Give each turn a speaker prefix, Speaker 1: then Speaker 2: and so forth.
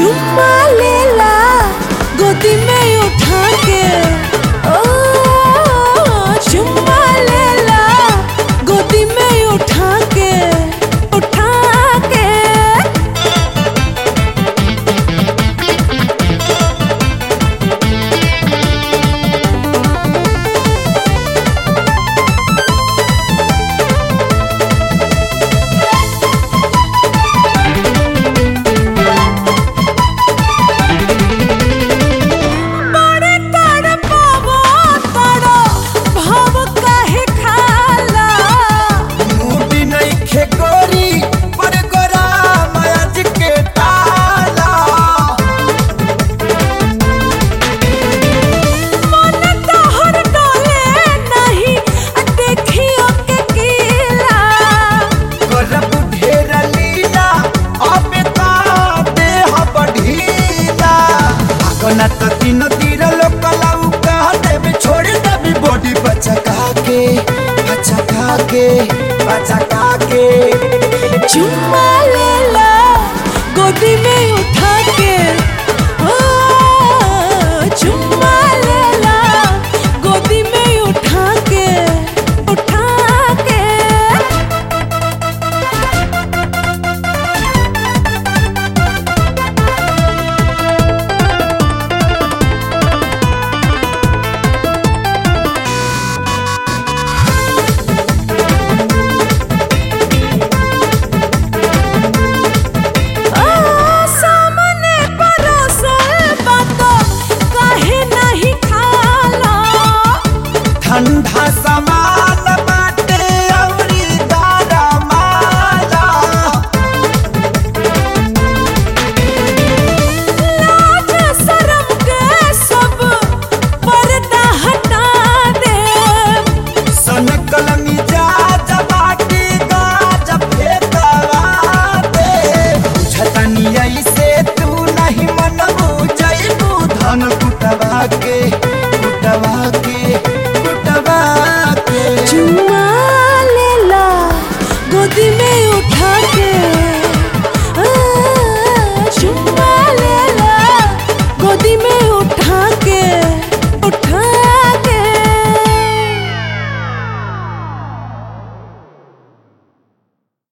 Speaker 1: चुम्मा लेला गोदी में उठा के ओ चुम्मा लेला गोदी में उठा के उठा के बड़े तड़पावो तड़ो भाव काहे खाला
Speaker 2: मुडी नइखे गोरी पर गोरा मयाज के ताला
Speaker 1: मन तोहर डोले नहीं देखियो के कीला
Speaker 2: करब ढेर लीला अबे ता देह बढ़ीला आगना त तीन तीर लोकलाऊ कह देबे छोड़ देबे बॉडी बचका के बचका के बचका के
Speaker 1: चुम्मा लेला गोदी में उठा के